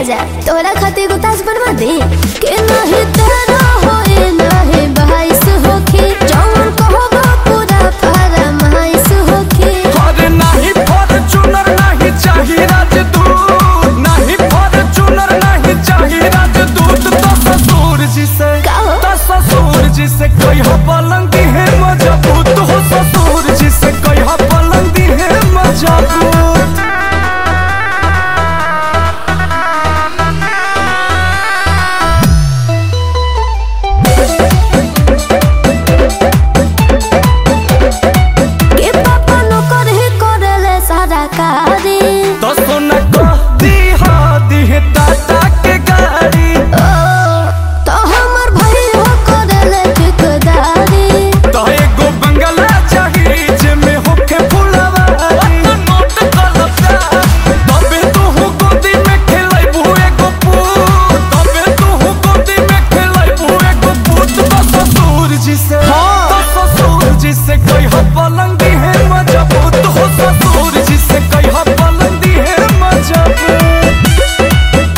राजा तोरा खातिर एगो ताज बनवा दे के नहीं तेरा होए नहीं बाईस होखे जौन कहबो पूरा फरमाइश होखे अरे नहीं फॉर्च्यूनर नहीं चाहिए राजदूत नहीं फॉर्च्यूनर नहीं चाहिए राजदूत तो ससुर जी से का हो? तो ससुर जी से कोई हो पलंगी है मजबूत हो ससुर जी से कोई हो पलंगी है मजबूत के पापा नो करे करले सारा कारी तो सोना को दी हा दी है टाटा के गाड़ी ओ तो हमर भाई हो करले ठेकेदारी तो एगो बंगला चाहिए जेमे होखे फुलवारी नोट कलता तबे तू हो गोदी में खेलाइबू एगो पूत तबे तू हो गोदी में खेलाइबू एगो पूत तो ससुर जी से तो ससुर जी से कोई हो पलंगी है मजबूत हो ससुर जी से कोई हो पलंगी है मजबूत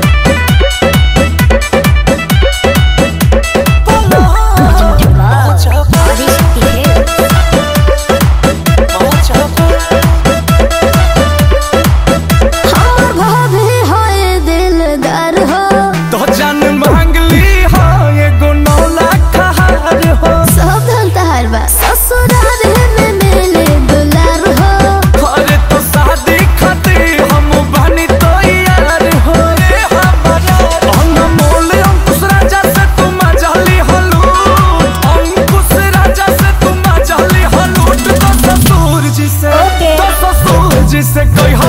हमर भाभी होए दिलदार हो तो जान मांगली हो एगो नौ लाख हार हो सब धन तहार बा ससुराल में मिले दुलार हो अरे तो शादी खातिर हम बनी तो यार हो रे हमारा अनमोल अंकुश राजा से तुम जली हलूट अंकुश राजा से तुम जली हलूट तो ससुर जी से ओके। तो ससुर जी से कोई